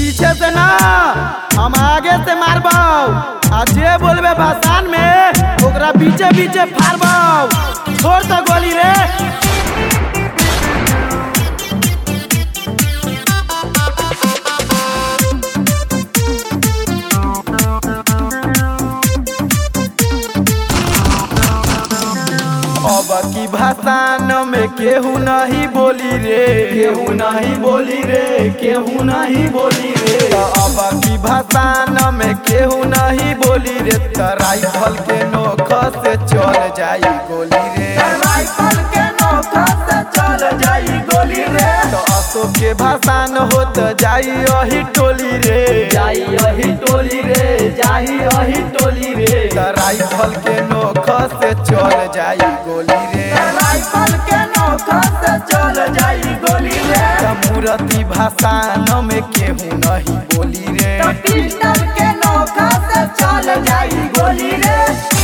पीछे से ना हम आगे से मारबो आ जे बोलबे भाषण में ओकरा बीचे बीचे फाड़बो छोड़ तो गोली रे अब की भाषण में केहू नहीं बोली रे केहू नहीं बोली रे केहू नहीं बोली रे अब की भाषण में केहू नहीं बोली रे त राइफल के नोख से चल जाई गोली रे राइफल के नोख से चल जाई गोली रे तो अशोक के भाषण होत जाई अही टोली रे जाई अही टोली रे जाई अही टोली रे त राइफल के नोख से चल जाई गोली रे राइफल के नोख से चल जाई गोली रे त मूर्ति भाषण में केहू नहीं बोली रे पिस्टल के नोखा से चल जाई गोली रे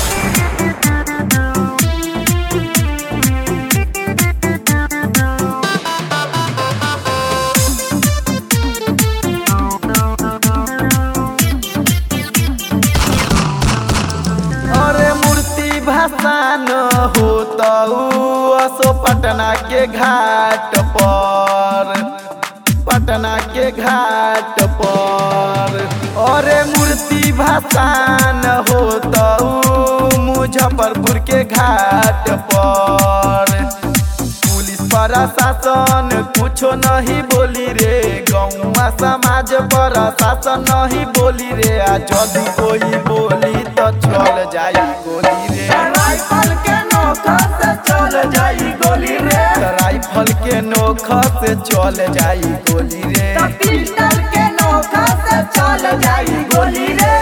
अरे मूर्ति भाषण होता असो पटना के घाट पर पटना के घाट पर अरे मूर्ति भाषण होता मुजफ्फरपुर के घाट पर पुलिस प्रशासन कुछो नहीं बोली रे गौवा समाज प्रशासन नहीं बोली रे आ यदि कोई बोली तो चल जाई गोली रे राइफल के नोखा से चल जाई गोली रे राइफल के नोख से चल जाई गोली रे पिस्टल के नोखा से चल जाई गोली रे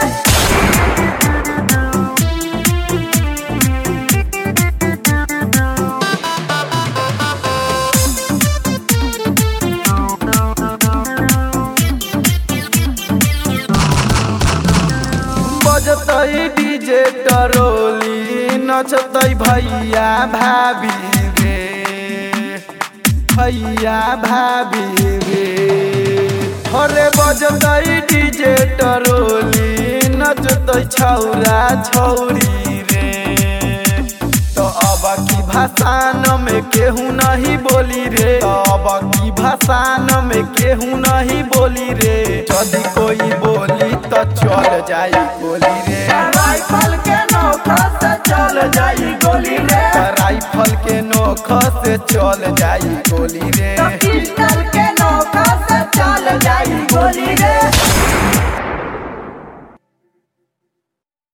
बजतै डीजे टरोली नचतै भैया भाभी रे भैया भाभी रे अरे बजतै डीजे टरोली नचतै छौरा छौरी रे तो अब की भाषण में केहू नहीं बोली रे तो अब की भाषण में केहू नहीं बोली रे यदि कोई बोली तो चल जाई गोली रे राइफल के नोखा से चल जाई गोली रे राइफल के नोख से चल जाई गोली रे पिस्टल के नोखा से चल जाई गोली रे